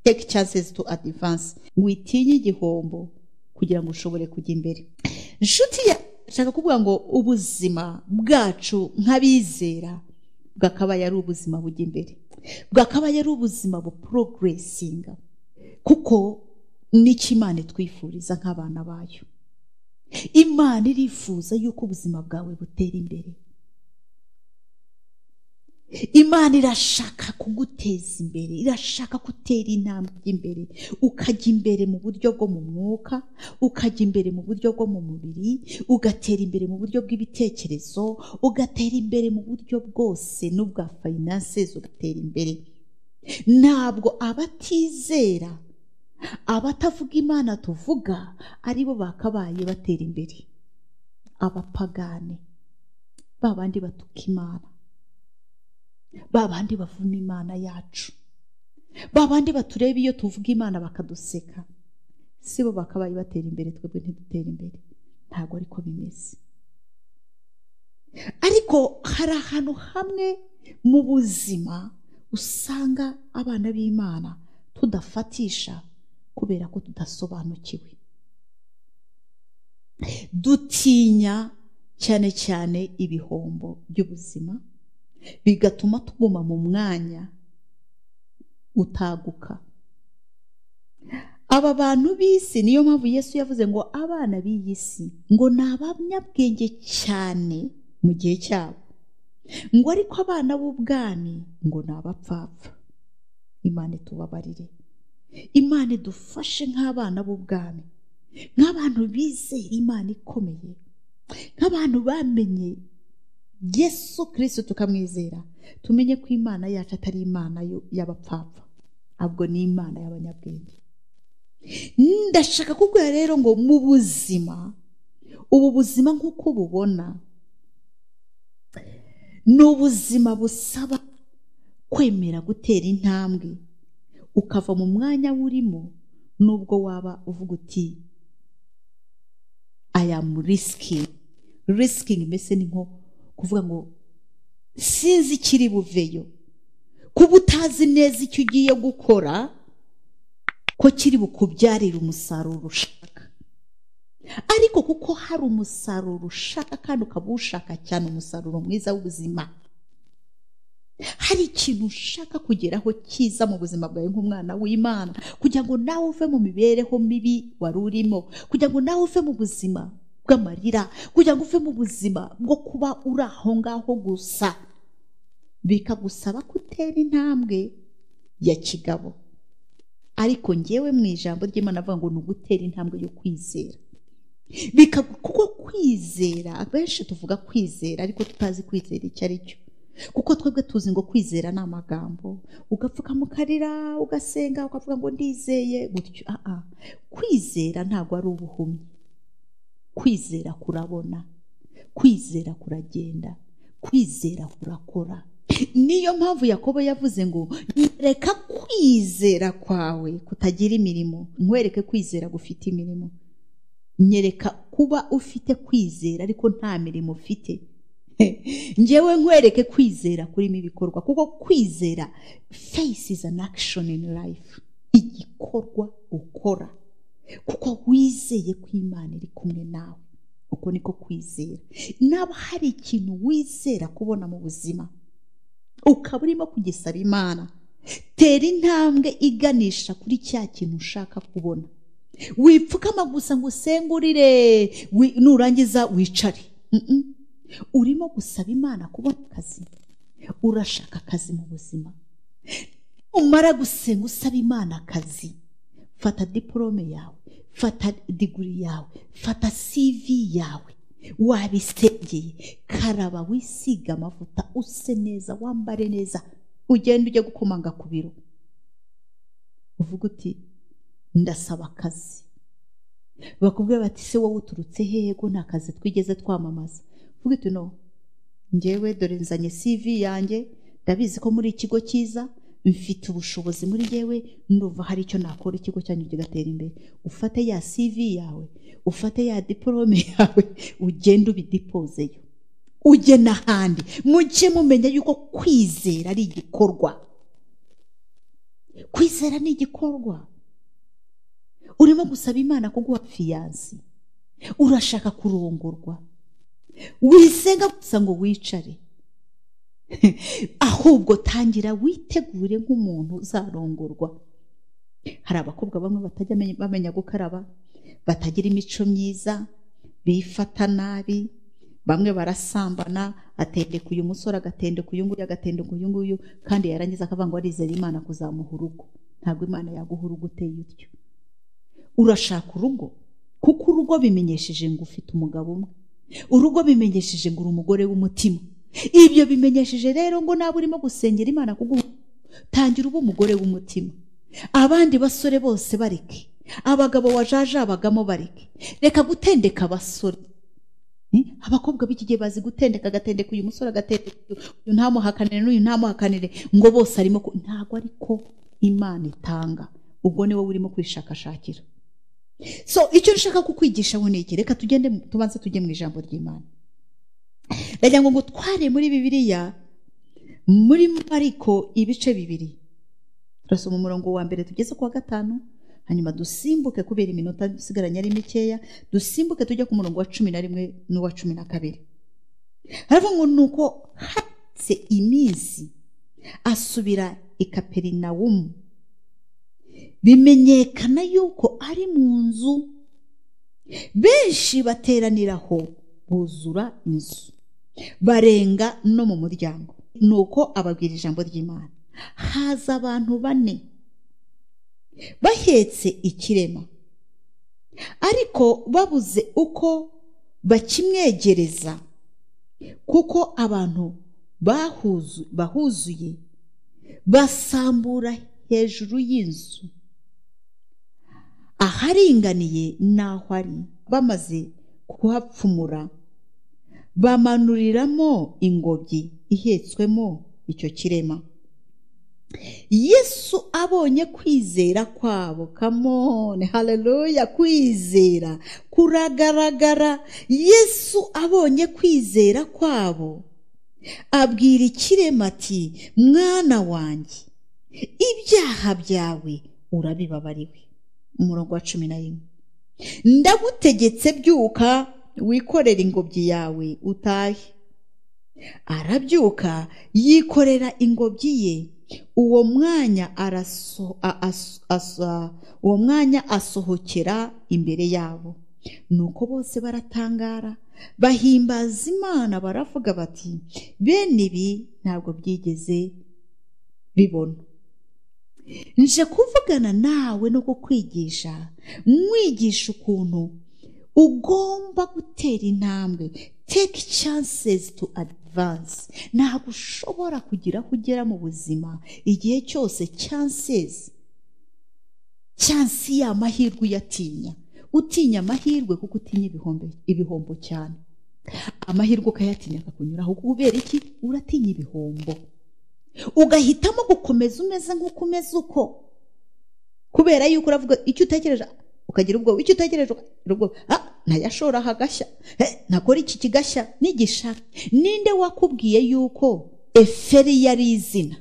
take chances to advance witinye igihombo kugira ngo ushobore kujya imbere inshuti shaka kuvuga ngo ubuzima bwacu nk'abizera bwakabaye ari ubuzima bujya imbere bwakabaye ari ubuzima buporogeresinga kuko n'ikimana itwifuriza nk'abana bayo imana irifuza yuko ubuzima bwawe butera imbere imana irashaka kuguteza imbere irashaka gutera intambwe imbere ukajya imbere mu buryo bwo mu mwuka ukajya imbere mu buryo bwo mu mubiri ugatera imbere mu buryo bw'ibitekerezo ugatera imbere mu buryo bwose n'ubwa fayinanse ugatera imbere ntabwo abatizera abatavuga imana tuvuga aribo bakabaye batera imbere abapagane ba bandi batuka imana ba bandi bavuma imana yacu ba bandi batureba iyo tuvuga imana bakaduseka si bo bakabaye batera imbere twebwe ntidutere imbere ntabwo ariko bimeze ariko hari ahantu hamwe mu buzima usanga abana b'imana tudafatisha kubera ko tudasobanukiwe dutinya cyane cyane ibihombo by'ubuzima bigatuma tuguma mu mwanya utaguka aba bantu b'isi niyo mpamvu yesu yavuze ngo abana b'iyi si ngo ni abanyabwenge cyane mu gihe cyabo ngo ariko abana b'ubwami ngo ni abapfapfa imana itubabarire imana idufashe nk'abana b'ubwami nk'abantu bizera imana ikomeye nk'abantu bamenye yesu kirisiti tukamwizera tumenye ko imana yacu atari imana y'abapfapfa ahubwo ni imana y'abanyabwenge ndashaka kubwira rero ngo mu buzima ubu buzima nk'uko ububona ni ubuzima busaba kwemera gutera intambwe ukava mu mwanya urimo n'ubwo waba uvuga uti ayamu risiki risikingi mbese ni nko kuvuga ngo sinzi ikiri buveyo kuba utazi neza icyo ugiye gukora ko kiri bukubyarire umusaruro ushaka ariko kuko hari umusaruro ushaka kandi ukaba ushaka cyane umusaruro mwiza w'ubuzima hari ikintu ushaka kugeraho cyiza mu buzima bwawe nk'umwana w'imana kugira ngo nawe uve mu mibereho mibi wari urimo kugira ngo nawe uve mu buzima bw'amarira kugira ngo uve mu buzima bwo kuba uri aho ngaho gusa bikagusaba kutera intambwe ya kigabo ariko ngewe mu ijambo ry'imana avuga ngo ni ugutera intambwe yo kwizera kuko kwizera abenshi tuvuga kwizera ariko tutazi kwizera icyo ari cyo kuko twebwe tuzi ngo kwizera ni amagambo ugapfuka mu karira ugasenga ukavuga ngo ndizeye gutyo kwizera ntabwo ari ubuhumyi kwizera kurabona kwizera kuragenda kwizera kurakora niyo mpamvu yakobo yavuze ngo reka kwizera kwawe kutagira imirimo nkwereke kwizera gufite imirimo nyereka kuba ufite kwizera ariko nta mirimo ufite ngewe nkwereke kwizera kurimo ibikorwa kuko kwizera face is an action in life igikorwa ukora kuko wizeye ko imana iri kumwe nawe uko niko kwizera naba hari ikintu wizera kubona mu buzima ukaba urimo kugisaba imana tera intambwe iganisha kuri cya kintu ushaka kubona wipfukama gusa ngo usengurire nurangiza wicare urimo gusaba imana kubona akazi urashaka akazi mu buzima numara gusenga usaba imana akazi fata diporome yawe fata diguri yawe fata CV yawe wabisengeye karaba wisiga amavuta use neza wambare neza ugenda ujya gukomanga ku biro uvuga uti ndasaba akazi bakubwira bati se wowe uturutse hehe ko nta kazi twigeze twamamaza uvuga uti no ngewe dore nzanye CV yanjye ndabizi ko muri ikigo cyiza mfite ubushobozi muri yewe ndumva hari icyo nakora ikigo cyanyu kigatera imbere ufate ya CV yawe ufate ya diporome yawe ugende ubidipozeyo ujye n'ahandi mujye mumenya yuko kwizera ari igikorwa kwizera ni igikorwa urimo gusaba imana kuguha fiyansi urashaka kurongorwa wisenga gusa ngo wicare ahubwo tangira witegure nk'umuntu uzarongorwa hari abakobwa bamwe batajya bamenya gukaraba batagira imico myiza bifata nabi bamwe barasambana atendeka uyu musore agatendeka uyu nguyu agatendeka uyu nguyu kandi yarangiza akavuga ngo arizera imana kuzamuha urugo ntabwo imana yaguha urugo uteye utyo urashaka urugo kuko urugo bimenyesheje ngo ufite umugabo umwe urugo bimenyesheje ngo uri umugore w'umutima ibyo bimenyesheje rero ngo nawe urimo gusengera imana kuguha tangira uba umugore w'umutima abandi basore bose bareke abagabo wajajabagamo bareke reka gutendeka abasore abakobwa b'iki gihe bazi gutendeka agatendeka uyu musore agatendeka uyu ntamuhakanire n'uyu ntamuhakanire ngo bose arimo ntabwo ariko imana itanga ubwo ni wowe urimo kwishakashakira so icyo nshaka kukwigisha ni iki reka tugende tubanze tujye mu ijambo ry'imana ndagira ngo ngutware muri bibiriya muri ariko ibice bibiri turasoma umurongo wa mbere tugeze ku wa gatanu hanyuma dusimbuke kubera iminota isigaranye ari mikeya dusimbuke tujya ku murongo wa cumi na rimwe n'uwa cumi na kabiri haravuga ngo ni uko hatse iminsi asubira i kaperinawumu bimenyekana yuko ari mu nzu benshi bateraniraho buzura inzu barenga no mu muryango ni uko ababwira ijambo ry'imana haza abantu bane bahetse ikirema ariko babuze uko bakimwegereza kuko abantu bahuzuye basambura hejuru y'inzu aharinganiye n'aho ari bamaze kuhapfumura bamanuriramo ingobyi ihetswemo icyo kirema yesu abonye kwizera kwabo kamone haleluya kwizera kuragaragara yesu abonye kwizera kwabo abwira ikirema ati mwana wanjye ibyaha byawe urabibabariwe umurongo wa cumi na rimwe ndagutegetse byuka wikorera ingobyi yawe utahe arabyuka yikorera ingobyi ye uwo mwanya uwo mwanya asohokera imbere yabo nuko bose baratangara bahimbaza imana baravuga bati bene ibi ntabwo byigeze bibona nje kuvugana nawe no kukwigisha mwigisha ukuntu ugomba gutera intambwe take chances to advance ntabwo ushobora kugira aho ugera mu buzima igihe cyose chances chansi y'amahirwe uyatinya utinya amahirwe kuko utinya ibihombo cyane amahirwe ukayatinya akakunyuraho kubera iki uratinya ibihombo ugahitamo gukomeza umeze nk'uko umeze uko kubera yuko uravuga icyo utekereje ukagira ubwoba icyo utekereje ubwoba ntayashora hagashya ntakora iki kigashya n'igishaka ninde wakubwiye yuko eferiya ari izina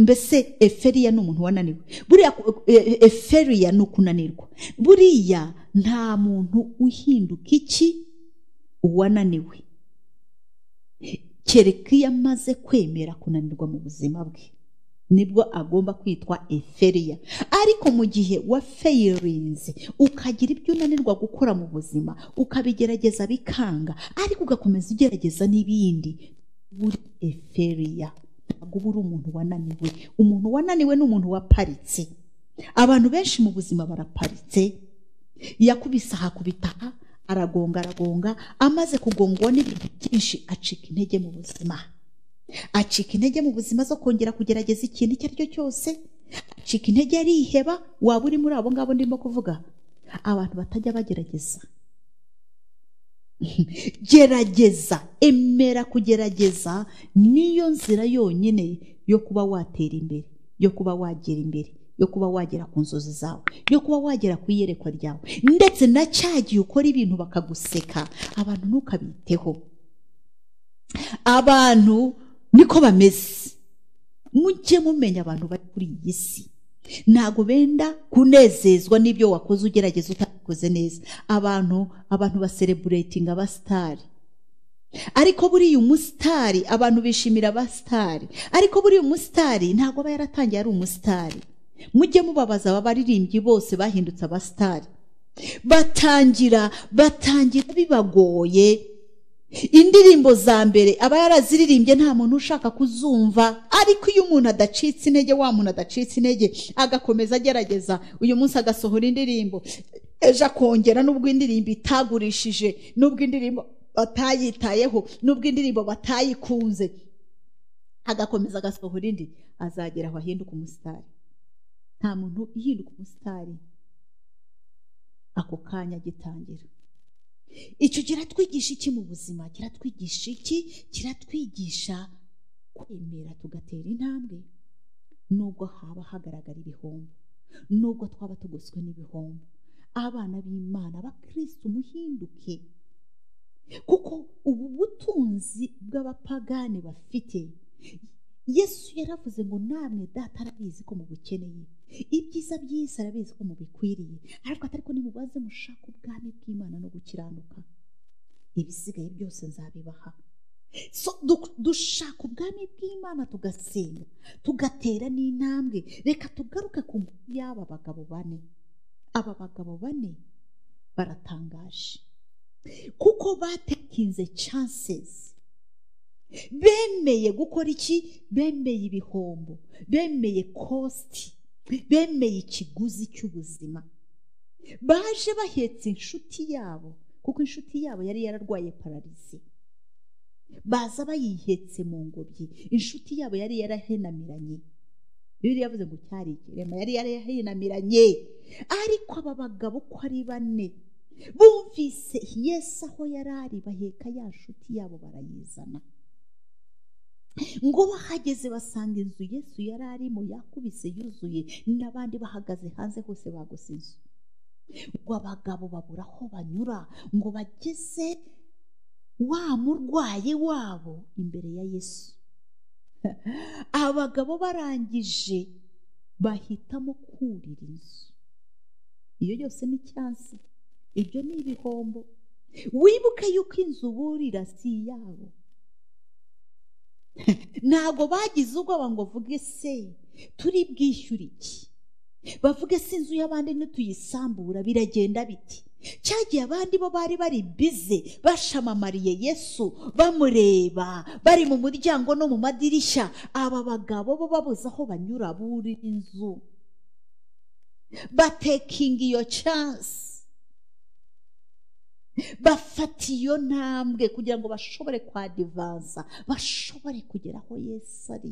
mbese eferiya ni umuntu wananiwe buriya eferiya ni ukunanirwa buriya nta muntu uhinduka iki uwananiwe kereka iyo amaze kwemera kunanirwa mu buzima bwe nibwo agomba kwitwa eferiya ariko mu gihe wa feyirinzi ukagira ibyo unanirwa gukora mu buzima ukabigerageza bikanga ariko ugakomeza ugerageza n'ibindi buri eferiya ntabwo uba uri umuntu wananiwe umuntu wananiwe ni umuntu waparitse abantu benshi mu buzima baraparitse yakubise ahakubita aha aragonga aragonga amaze kugongwa n'ibintu byinshi acika intege mu buzima acika intege mu buzima zo kongera kugerageza ikintu icyo ari cyo cyose acika intege ariheba waba uri muri abo ngabo ndimo kuvuga abantu batajya bagerageza gerageza emera kugerageza niyo nzira yonyine yo kuba watera imbere yo kuba wagera imbere yo kuba wagera ku nzozi zawe yo kuba wagera ku iyerekwa ryawe ndetse na cya gihe ukora ibintu bakaguseka abantu ntukabiteho abantu niko bameze mujye mumenya abantu bari kuri iyi si ntabwo benda kunezezwa n'ibyo wakoze ugerageza utabikoze neza abantu abantu basereburetinga abasitari ariko buriya umusitari abantu bishimira abasitari ariko buriya umusitari ntabwo aba yaratangiye ari umusitari mujye mubabaza aba baririmbyi bose bahindutse abasitari batangira batangira bibagoye indirimbo za mbere aba yaraziririmbye nta muntu ushaka kuzumva ariko iyo umuntu adacitse intege wa muntu adacitse intege agakomeza agerageza uyu munsi agasohora indirimbo ejo akongera n'ubwo indirimbo itagurishije n'ubwo indirimbo batayitayeho n'ubwo indirimbo batayikunze agakomeza agasohora indi azagera aho ahinduka umusitari nta muntu uhinduka umusitari ako kanya agitangira icyo kiratwigisha iki mu buzima kiratwigisha iki kiratwigisha kwemera tugatera intambwe nubwo haba hagaragara ibihombo nubwo twaba tugoswe n'ibihombo abana b'imana abakirisitu muhinduke kuko ubu butunzi bw'abapagani bafite yesu yaravuze ngo namwe data arabizi ko mubukeneye ibyiza by'isi arabizi ko mubikwiriye ariko atari ko nimubaze mushaka ubwami bw'imana no gukiranuka ibisigaye byose nzabibaha So, du- dushaka ubwami bw'imana tugasenga tugatera n'intambwe reka tugaruke ku nkuru y'aba bagabo bane aba bagabo bane baratangaje kuko batekinze chansesi bemeye gukora iki bemeye ibihombo bemeye kositi bemeye ikiguzi cy'ubuzima baje bahetse inshuti yabo kuko inshuti yabo yari yararwaye pararizi baza bayihetse mu ngobyi inshuti yabo yari yarahenamiranye bibiliya yavuze ngo cyari ikirema yari yarahenamiranye ariko aba bagabo uko ari bane bumvise yesu aho yari ari baheka ya nshuti yabo barayizana ngo bahageze basanga inzu yesu yari arimo yakubise yuzuye n'abandi bahagaze hanze hose bagose inzu ngo abagabo babura aho banyura ngo bageze wa murwayi wabo imbere ya yesu abagabo barangije bahitamo kurira inzu iyo yose ni cyansi ibyo ni ibihombo wibuke yuko inzu burira si iyabo ntabwo bagize ubwoba ngo vuge se turi bwishyure iki bavuge se inzu y'abandi ntituyisambura biragenda biti cyagiye abandi bo bari bari bize bashamamariye yesu bamureba bari mu muryango no mu madirishya aba bagabo bo babuze aho banyura buri inzu batekinga iyo cansi bafata iyo ntambwe kugira ngo bashobore kwadivansa bashobore kugera aho yesu ari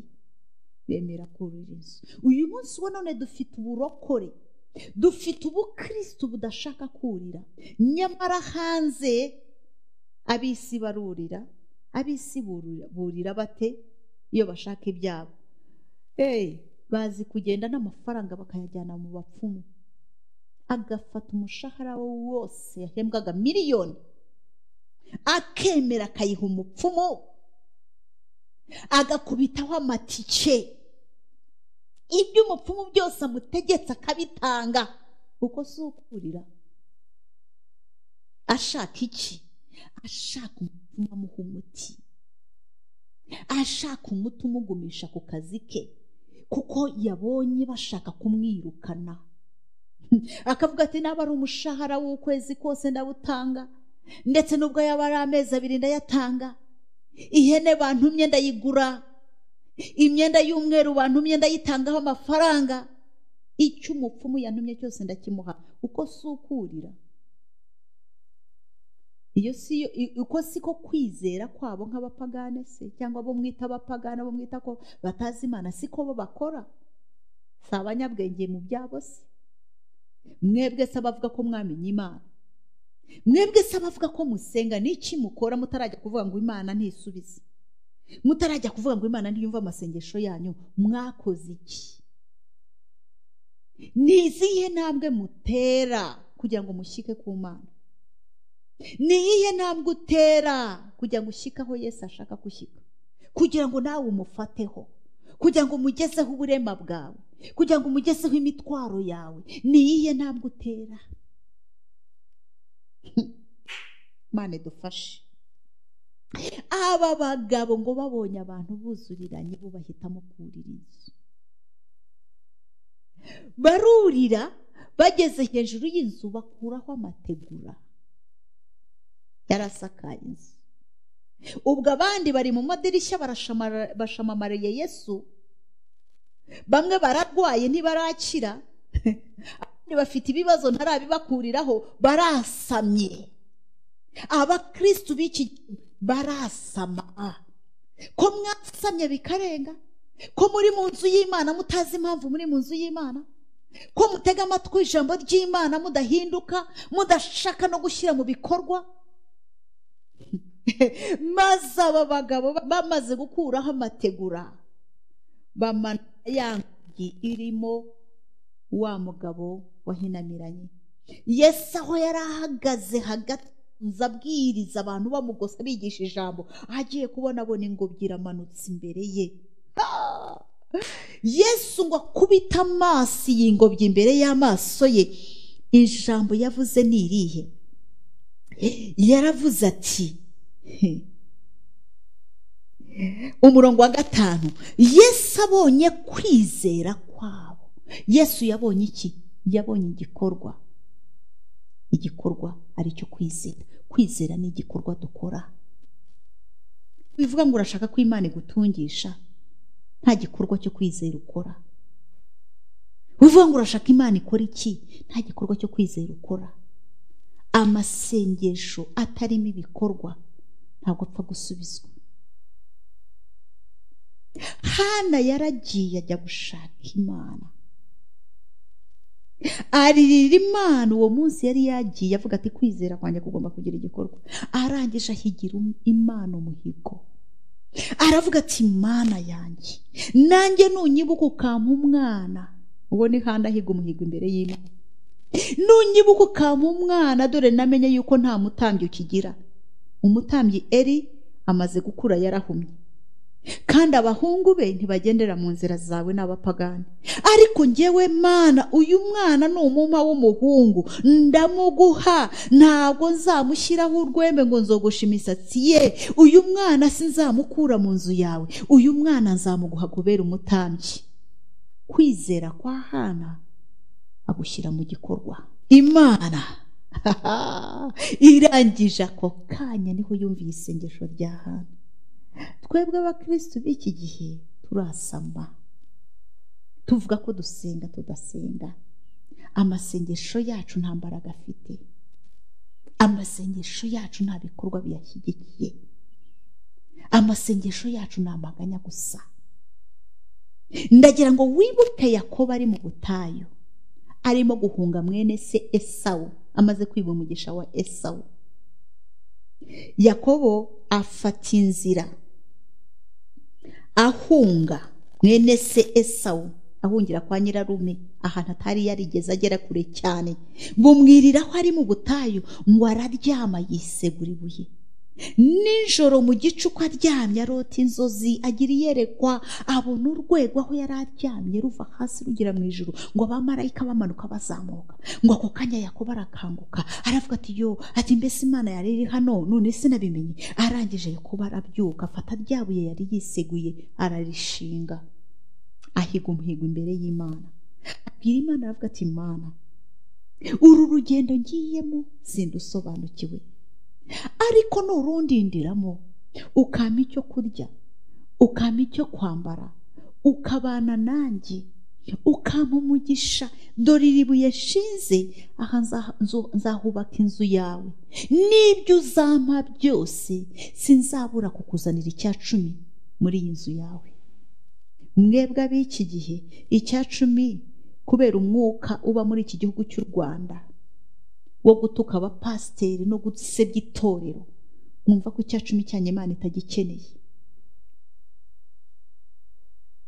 bemera kurira inzu uyu munsi wa none dufite uburokore dufite ubukirisitu budashaka kurira nyamara hanze ab'isi barurira ab'isi burira burira bate iyo bashaka ibyabo eee bazi kugenda n'amafaranga bakayajyana mu bapfumu agafata umushahara we wose yahembwaga miliyoni akemera akayiha umupfumu agakubitaho amatike ibyo umupfumu byose amutegetse akabitanga kuko si ukurira ashaka iki ashaka umupfumu amuha umuti ashaka umuti umugumisha ku kazi ke kuko yabonye bashaka kumwirukana akavuga ati naba ari umushahara w'ukwezi kose ndawutanga ndetse n'ubwo yaba ari amezi abiri ndayatanga ihene bantumye ndayigura imyenda y'umweru bantumye ndayitangaho amafaranga icyo umupfumu yantumye cyose ndakimuha uko si ukurira iyo si yo i- uko si ko kwizera kwabo nk'abapagane se cyangwa abo mwita abapagane abo mwita ko batazi imana siko bo bakora si abanyabwenge mu byabo se mwebwe se abavuga ko mwamenye imana mwebwe se abavuga ko musenga n'iki mukora mutarajya kuvuga ngo imana ntisubize mutarajya kuvuga ngo imana ntiyumve amasengesho yanyu mwakoze iki ni izihe ntambwe mutera kugira ngo mushyike ku mana ni iyihe ntambwe utera kugira ngo ushyike aho yesu ashaka gushyika kugira ngo nawe umufateho kugira ngo umugezeho uburema bwawe kugira ngo umugezeho imitwaro yawe niyiye ntabwo utera mane dufashe aba bagabo ngo babonye abantu buzuriranye bo bahitamo kurira inzu barurira bageze hejuru y'inzu bakuraho amategura yari asakaye inzu ubwo abandi bari mu madirishya bashamamariye yesu bamwe bararwaye ntibarakira abandi bafite ibibazo ntarabibakuriraho barasamye abakirisitu b'iki barasama ko mwasamye bikarenga ko muri mu nzu y'imana mutazi impamvu muri mu nzu y'imana ko mutega amatwi ijambo ry'imana mudahinduka mudashaka no gushyira mu bikorwa maze aba bagabo bamaze gukuraho amategura bamana ya ngi irimo wa mugabo wahinamiranye yesu aho yari ahagaze hagati abwiriza abantu bamugosa bigisha ijambo agiye kubona abona ingobyi iramanutse imbere ye yesu ngo akubite amaso iyi ngobyi imbere y'amaso ye ijambo yavuze ni irihe yaravuze ati umurongo wa gatanu yesu abonye kwizera kwabo yesu yabonye iki yabonye igikorwa igikorwa aricyo kwizera kwizera ni igikorwa dukora bivuga ngo urashaka ko imana igutungisha nta gikorwa cyo kwizera ukora bivuga ngo urashaka imana ikora iki nta gikorwa cyo kwizera ukora amasengesho atarimo ibikorwa ntabwo apfa gusubizwa hana yaragiye ajya gushaka imana aririra imana uwo munsi yari yagiye avuga ati kwizera kwanjye kugomba kugira igikorwa arangije ahigira imana umuhigo aravuga ati imana yanjye nanjye nunyibuka ukampa umwana uwo ni handi ahiga umuhigo imbere y'imana nunyibuka ukampa umwana dore namenye yuko nta mutambyi ukigira umutambyi eri amaze gukura yarahumye kandi abahungu be ntibagendera mu nzira zawe n'abapagani ariko ngewe mana uyu mwana ni umuma w'umuhungu ndamuguha ntabwo nzamushyiraho urwembe ngo nzogoshe imisatsi ye uyu mwana si nzamukura mu nzu yawe uyu mwana nzamuguha kubera umutambyi kwizera kwa hana agushyira mu gikorwa imana irangije ako kanya niho yumviye isengesho rya hana twebwe abakirisitu b'iki gihe turasamba tuvuga ko dusenga tudasenga amasengesho yacu nta mbaraga afite amasengesho yacu nta bikorwa biyashyigikiye amasengesho yacu ni amaganya gusa ndagira ngo wibuke yakobo ari mu butayu arimo guhunga mwene se esawu amaze kwiba umugisha wa esawu yakobo afata inzira ahunga mwene se esawu ahungira kwa nyirarume ahantu atari yarigeze agera kure cyane bumwiriraho ari mu butayu ngo araryama yisegura ibuye nijoro mu gicuku aryamye arota inzozi agira iyerekwa abona urwego aho yari aryamye ruva hasi rugera mu ijoro ngo abamarayika bamanuka bazamuka ngo ako kanya yakobo arakanguka aravuga ati yo ati mbese imana yari iri hano none sinabimenye arangije yakobo arabyuka afata rya buye yari yiseguye ararishinga ahiga umuhigo imbere y'imana abwira imana aravuga ati imana uru rugendo ngiyemo sindusobanukiwe ariko nurundindiramo ukama icyo kurya ukama icyo kwambara ukabana nanjye ukama umugisha dore iri buye nshinze aha nzahubaka inzu yawe n'ibyo uzampa byose sinzabura kukuzanira icya cumi muri iyi nzu yawe mwebwe ab'iki gihe icya cumi kubera umwuka uba muri iki gihugu cy'u rwanda wo gutuka abapasiteri no gusebya itorero mwumva ko icya cumi cyanyu imana itagikeneye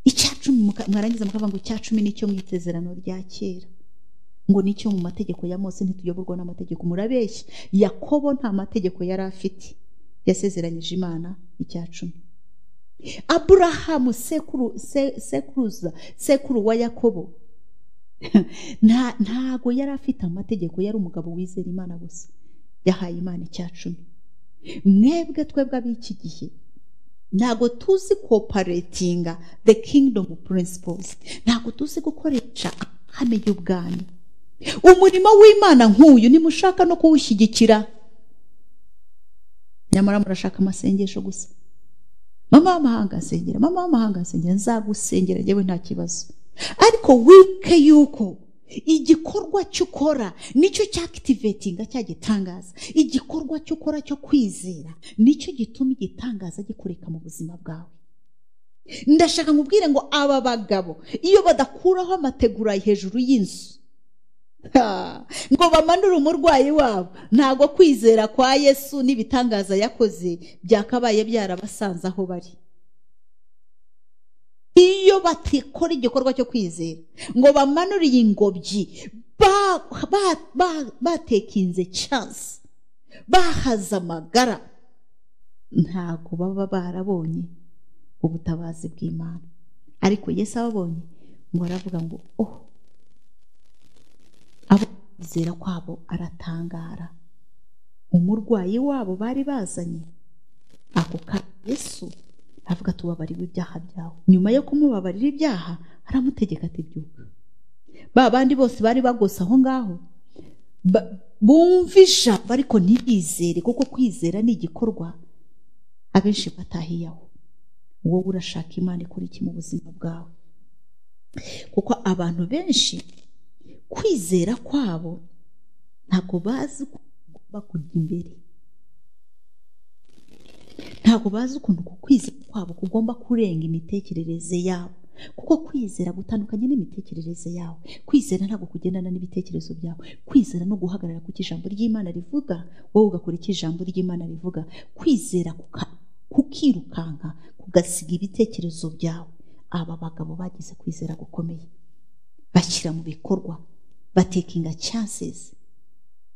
icya cumi mwarangiza mukavuga ngo icya cumi nicyo mu isezerano rya kera ngo nicyo mu mategeko ya mose ntituyoborwa n'amategeko murabeshya yakobo nta mategeko yari afite yasezeranyije imana icya cumi aburahamu sekuru se- sekuruza sekuru wa yakobo nta- ntago yari afite amategeko yari umugabo wizera imana gusa yahaye imana icya cumi mwebwe twebwe ab'iki gihe ntabwo tuzi koparetinga the kingdom principles ntabwo tuzi gukoresha amahame y'ubwami umurimo w'imana nk'uyu nimushaka no kuwushyigikira nyamara murashaka amasengesho gusa mama w'amahanga asengera mama w'amahanga asengera nzagusengera yewe nta kibazo ariko wibuke yuko igikorwa cyo ukora nicyo cyakitivetinga cya gitangaza igikorwa cyo ukora cyo kwizera nicyo gituma igitangaza gikoreka mu buzima bwawe ndashaka nkubwire ngo aba bagabo iyo badakuraho amategura hejuru y'inzu Ha! ngo bamanure umurwayi wabo ntabwo kwizera kwa yesu n'ibitangaza yakoze byakabaye byarabasanze aho bari iyo batikora igikorwa cyo kwizera ngo bamanure iyi ngobyi ba- ba- ba- batekinze cansi bahaze amagara ntabwo baba barabonye ubutabazi bw'imana ariko yesu ababonye ngo aravuga ngo oh abizera kwabo aratangara umurwayi wabo bari bazanye ako kanya yesu avuga tubabarirwe ibyaha byawe nyuma yo kumubabarira ibyaha aramutegeka ati byuka ba bandi bose bari bagose aho ngaho ba- bumva ijambo ariko ntibizere kuko kwizera ni igikorwa abenshi batahiyaho wowe urashaka imana ikora iki mu buzima bwawe kuko abantu benshi kwizera kwabo ntabwo bazi ukuntu bagomba kujya imbere ntabwo bazi ukuntu ku kwizera kwabo kugomba kurenga imitekerereze yabo kuko kwizera gutandukanye n'imitekerereze yawe kwizera ntabwo kugendana n'ibitekerezo byawe kwizera no guhagarara ku cyo ijambo ry'imana rivuga wowe ugakora icyo ijambo ry'imana rivuga kwizera kuka- kukirukanka kugasiga ibitekerezo byawe aba bagabo bagize kwizera gukomeye bashyira mu bikorwa batekinga chances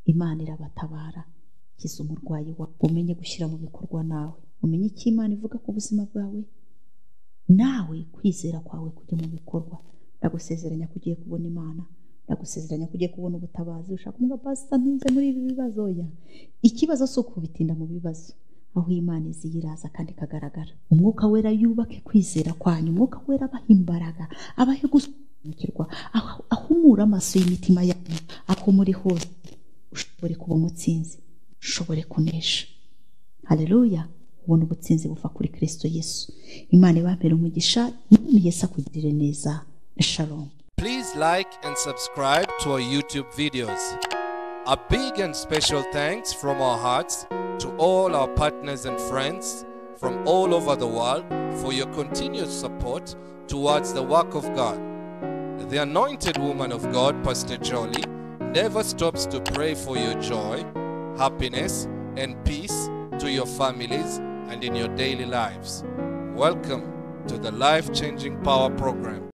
imana irabatabara kiza umurwayi wawe umenye gushyira mu bikorwa nawe umenye icyo imana ivuga ku buzima bwawe nawe kwizera kwawe kujya mu bikorwa ndagusezeranya ko ugiye kubona imana ndagusezeranya ko ugiye kubona ubutabazi ushaka umwuga pasita ntinze muri ibi bibazo ya ikibazo si ukubitinda mu bibazo aho imana izi iraza kandi ikagaragara umwuka wera yubake kwizera kwanyu umwuka wera abaha imbaraga abahe gusobanukirwa aho- ahumure amaso y'imitima yanyu ako muri hose ushobore kuba umutsinzi ushobore kunesha hareruya ubona ubutsinzi buva kuri kirisito yesu imana ibambere umugisha none yesu akugirire neza shalom Please like and subscribe to our YouTube videos. A big and special thanks from our hearts to all our partners and friends from all over the world for your continued support towards the work of God. The anointed woman of God, Pastor Jolly, never stops to pray for your joy, happiness, and peace to your families and in your daily lives. Welcome to the Life Changing Power Program.